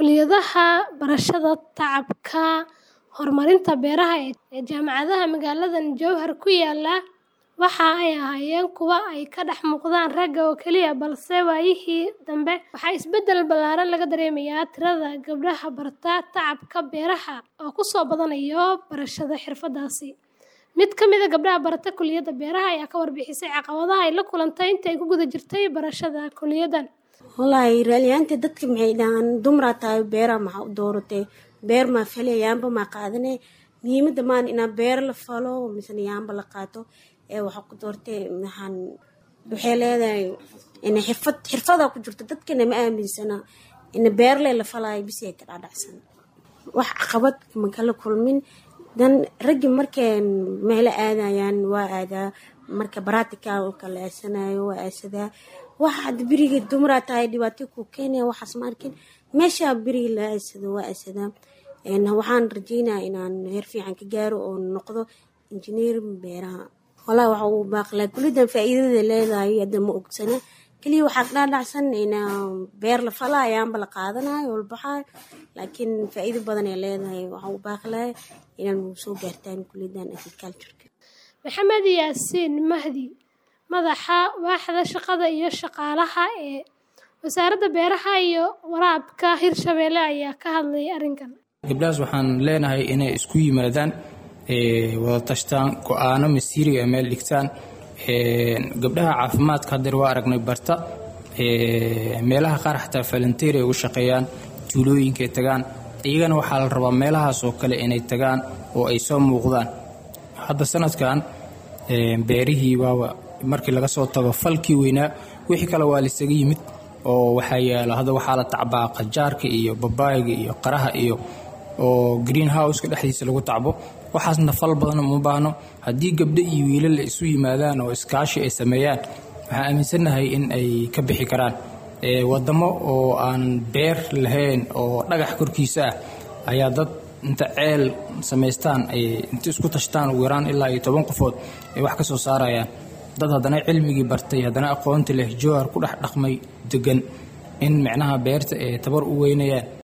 Kulliyadaha barashada tacabka horumarinta beeraha ee jaamacadaha magaalada Jowhar ku yaala waxa ay ahaayeen kuwo ay ka dhex muuqdaan ragga oo keliya balse waayihii dambe waxaa isbeddel ballaaran laga dareemayaa tirada gabdhaha barta tacabka beeraha oo ku soo badanaya barashada xirfaddaasi. Mid ka mid ah gabdhaha barata kulliyadda beeraha ayaa ka warbixisay caqabadaha ay la kulantay intii ay ku guda jirtay barashada kulliyaddan. Wallaahi raaliyaanta dadka maxay dhahaan dumraa tahay beeraha maxaa u dooratay beer maa falay yaamba maa qaadanay muhiimadda maan inaa beer la falo misena yaamba la qaato ee waxaa ku doortay maxaan waxay leedahay ina xirfad xirfadaa ku jirto dadkana ma aaminsana ina beerle la falaayo bisi ay ka dhadhacsan wax caqabad ma kala kulmin dan raggi markay meelo aadayaan waa aadaa marka baraticalka la aasanayo waa aasadaa waxa hadda beriga dumraa tahay dhibaato ku keenaya waxaas ma arkin meesha beriga la aasado waa aasadaa waxaan rajeynaya inaan heer fiican ka gaaro oo noqdo injineer beeraha walaa waxa uu baaqlaa kullidan faa'iidada leedahay hadda ma ogsana keliya waxaa dhaadhacsan ina beer la falaa ayaanba la qaadanayo walbaxaayo laakiin faa'iido badan ay leedahay waxa uu baaqlaya inaan soo gaartaan kullidan agricultureka Maxamed Yaasiin Mahdi madaxa waaxda shaqada iyo shaqaalaha ee wasaaradda beeraha iyo waraabka Hirshabelle ayaa ka hadlayay arrinkan. gabdhahaas waxaan leenahay inay isku yimaadaan wada tashtaan go-aano masiiriga meel dhigtaan gabdhaha caafimaadka hadeer waa aragnay barta meelaha qaar xataa falanteer ay ugu shaqeeyaan tuulooyinkaay tagaan iyagana waxaa la rabaa meelahaas oo kale inay tagaan oo ay soo muuqdaan hadda sanadkan beerihii waaba markii laga soo tago falkii weynaa wixii kale waa laisaga yimid oo waxaa yaala hadda waxaa la tacbaa qajaarka iyo babaayga iyo qaraha iyo oo green houseka dhexdiisa lagu tacbo waxaasna fal badan uma baahno haddii gabdho iyo wiilal la isu yimaadaan oo iskaashi ay sameeyaan waxaan aaminsannahay in ay ka bixi karaan wadamo oo aan beer lahayn oo dhagax korkiisa ah ayaa dad inta ceel samaystaan ay inta isku tashtaan ugu yaraan ilaa iyo toban qofood ay wax ka soo saarayaan dad haddana cilmigii bartay haddana aqoonti leh jowhar ku dhex dhaqmay degan in micnaha beerta ay tabar u weynayaan